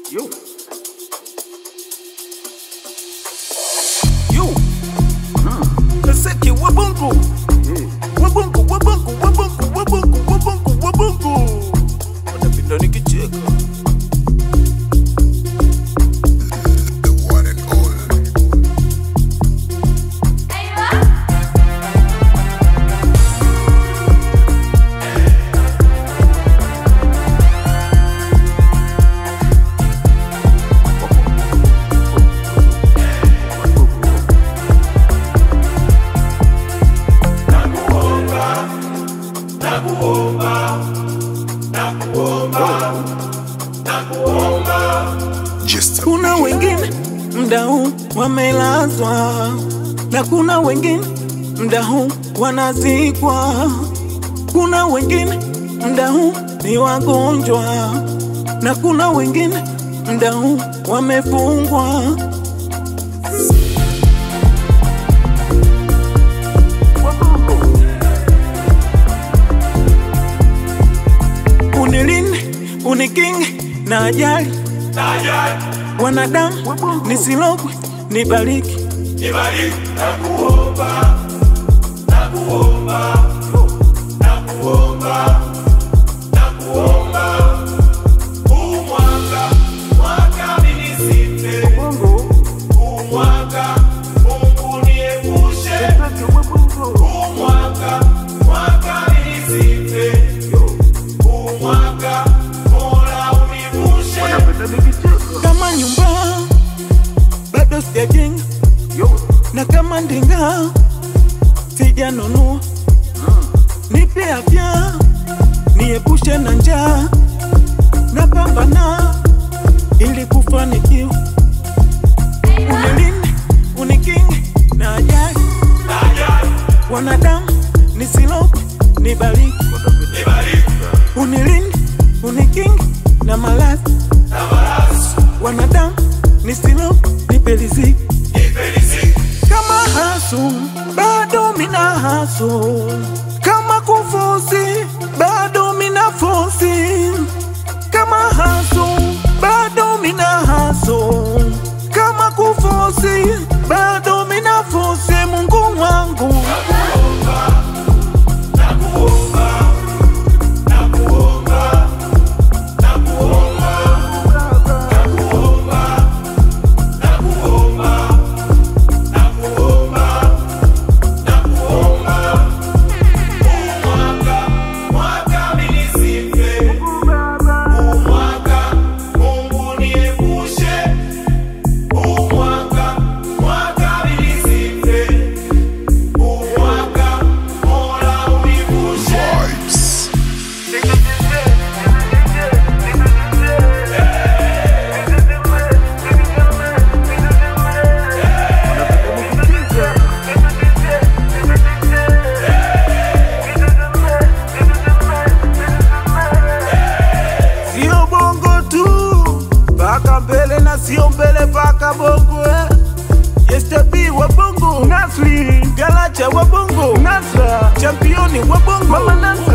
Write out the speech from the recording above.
Yo. Yo. Kaseki wabungu. Wabungu, wabungu, wabungu, wabungu, wabungu, wabungu. Wanapenda nikicheka. The one and only. Just a Kuna wengine mda huu wamelazwa na kuna wengine mda huu wanazikwa. Kuna wengine mda huu ni wagonjwa na kuna wengine mda huu wamefungwa. Unilinde, unikinge na ajali wanadamu nisilogwe, nibariki kama nyumba bado sijajenga na kama ndinga sijanunua, nipe afya niepushe na njaa, napambana ili kufanikiwa. Unilinde, unikinge na ajali, wanadamu nisilogwe, nibariki, unilinde, unikinge na maradhi wanadamu nisilo nipe riziki kama hasu bado mina hasu kama kufosi bado mina fosi kama hasu bado mina hasu kama kufosi bado mina fosi Mungu wangu vibes. sio bongo tu paka mbele na sio mbele paka bongo eh. Yestebi wa bongo Nasri Galacha wa bongo Nasra Championi wa bongo Mama Nasri